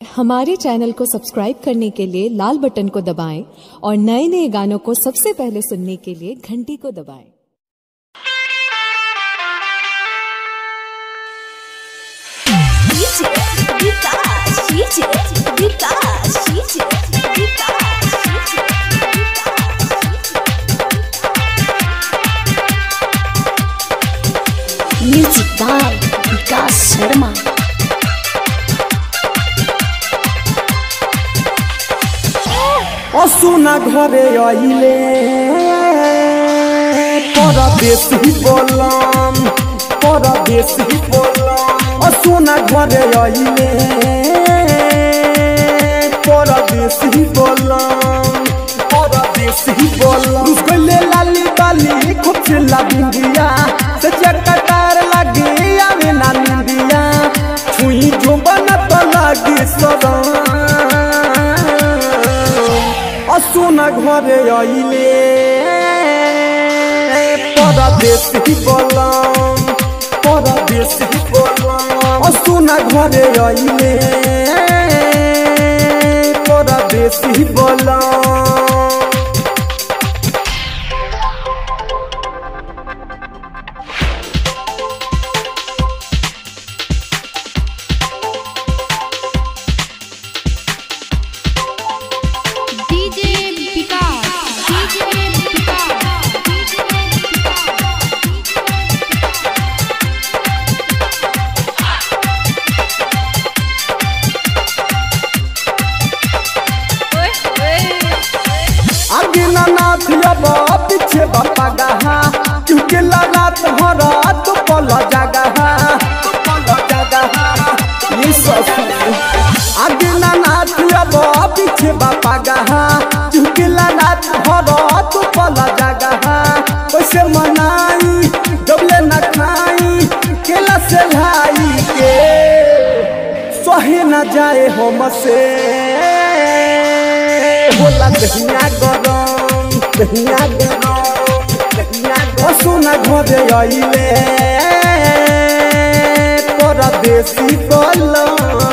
हमारे चैनल को सब्सक्राइब करने के लिए लाल बटन को दबाएं और नए नए गानों को सबसे पहले सुनने के लिए घंटी को दबाएं DJ Vikas, DJ Vikas, DJ Vikas, DJ Music by Vikas Sharma. অসুনা ঘরে আইলে পরদেশি বললাম পরদেশি বললাম অসুনা ঘরে আইলে পরদেশি বললাম পরদেশি বললাম उसको लाली बाली खूब चिल्ला बिंदिया से चटकार लगी आवे ना निंदिया छुई जो बनत लगी सदा অসুনা ঘরে আইলে পরদেশি বললাম পরদেশি বললাম অসুনা ঘরে আইলে পরদেশি বললাম DJ Vikas, DJ Vikas, DJ आगे ना नाथ अब पीछे बापा गहा क्योंकि लगात हो रात पल जगहा पल जगहा ये सब आगे ना नाथ अब पीछे बापा गहा क्योंकि लगात हो रात पल जगहा कैसे मनाई डबले न खाई केला से लाई के सहे न जाए हम से होला दहिया गरम दहिया गरम दहिया गरम सुना घरे आइले परदेसी बलम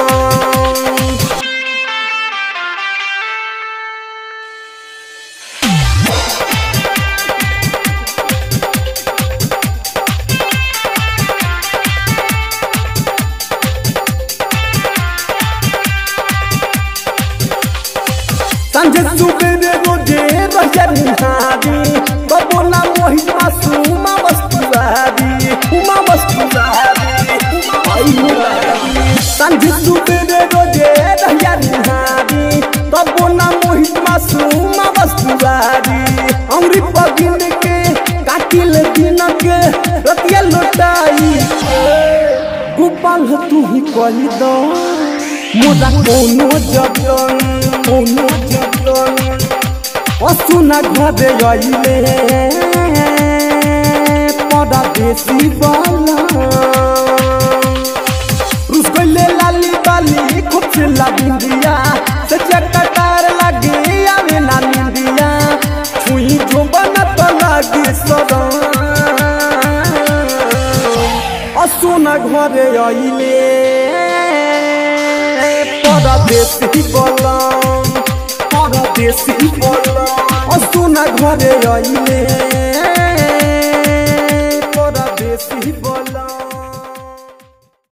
संझे सुबेरे रोजे रहिया निहारी बबो ना मोहि मासूमा वस्तुवारी उमा वस्तुवारी आई मुरारी संझे सुबेरे रोजे रहिया निहारी बबो ना मोहि मासूमा वस्तुवारी अमृत पगिन के काटिल दिन के रतिया लुटाई गोपाल तू ही कही दो मोरा कोनो जतन कोनो जतन असुना घरे आइले पड़ा बेसी बाला उसको ले लाली बाली खूब चिल्ला बिंदिया से चटकार लगी आवे ना निंदिया छुई जो बनत लगी सदा असुना घरे आइले পরদেশি বললাম পরদেশি বললাম অসুনা ঘরে আইলে পরদেশি বললাম